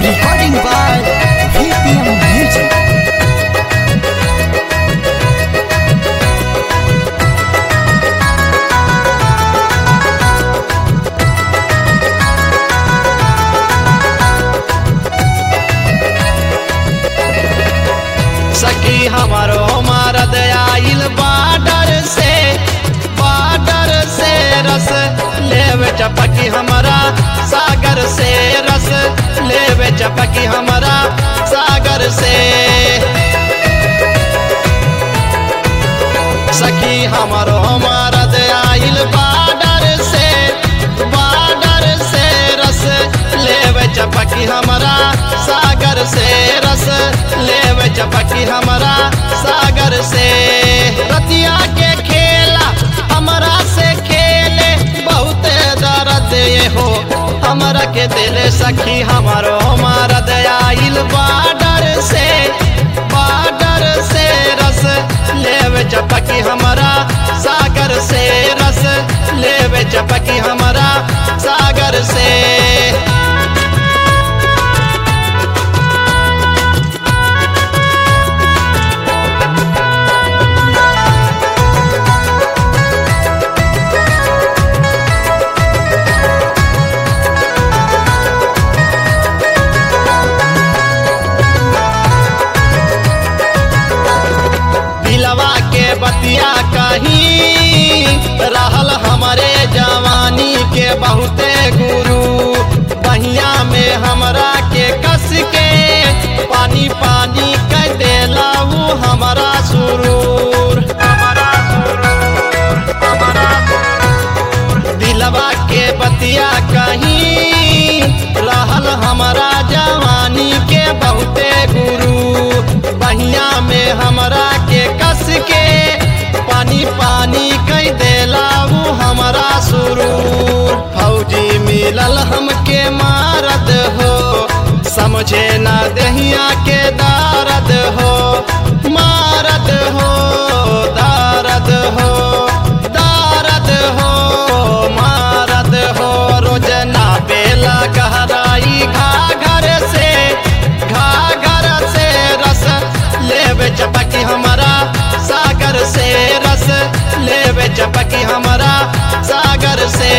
Recording by VPM Music. सखी हमारो मरद आइल बाडर से बाडर से रस लेवे चपकी हमारा सागर से रस लेवे चपकी हमारा सागर से सखी हमारो मरद आइल बाडर से बाडर से रस लेवे चपकी हमारा सागर से रस लेवे चपकी हमारा सागर से रतिया के खेला हमारा से खेले बहुत दर्द ये हो हमरा के दिल सखी हमारो मरद आइल बाडर से बाडर से रस लेवे चपकी हमारा सागर से रस लेवे चपकी हमारा सागर से दिलवा के बतिया कहीं रहल हमारे जवानी के बहुते गुरु बहिया में हमरा के कस के पानी पानी कह देला ऊ हमारा सुरूर हमारा सुरूर हमारा दिलवा के बतिया कहीं रहल हमारा जवानी के बहुते गुरु बहिया में हमरा के कस के पानी पानी कह देला ऊ हमारा सुरूर फौजी मिलल हमके मारद हो समझे ना दहिया के दारद हो मारद हो दारद हो दारद हो मारद हो रोजना बेला गहराई घाघर से घाघर से रस लेवे चपकी हमारा सागर से रस लेवे चपकी हमारा सागर से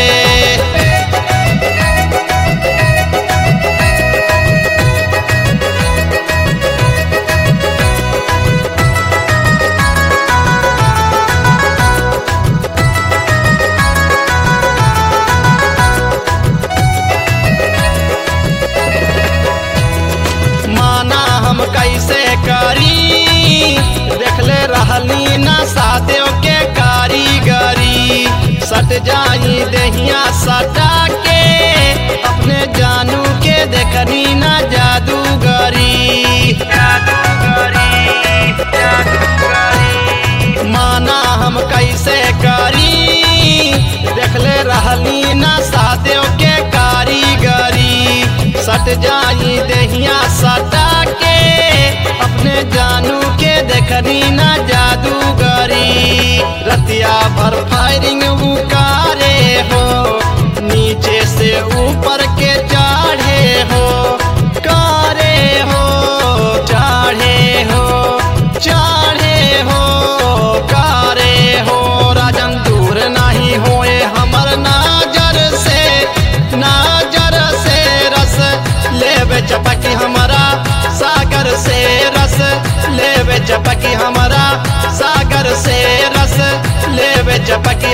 माना हम कैसे करी देखले रहली ना सादेव के कारीगरी सट जाई दहिया सटा के अपने जानू के देखनी ना जादूगरी जादूगरी जादूगरी माना हम कैसे करी देखले रहली ना सादेव के कारीगरी सट जाई दहिया सटा के अपने जानू के देखनी ना जादूगरी रतिया भर फायरिंग उकारे हो नीचे से ऊपर के चढ़े हो कारे हो चढ़े हो चढ़े हो कारे हो राजन दूर नहीं होए हमर नाजर से नाजर से रस लेवे चपकी हमारा सागर से रस लेवे चपकी हमारा सागर से रस लेवे चपकी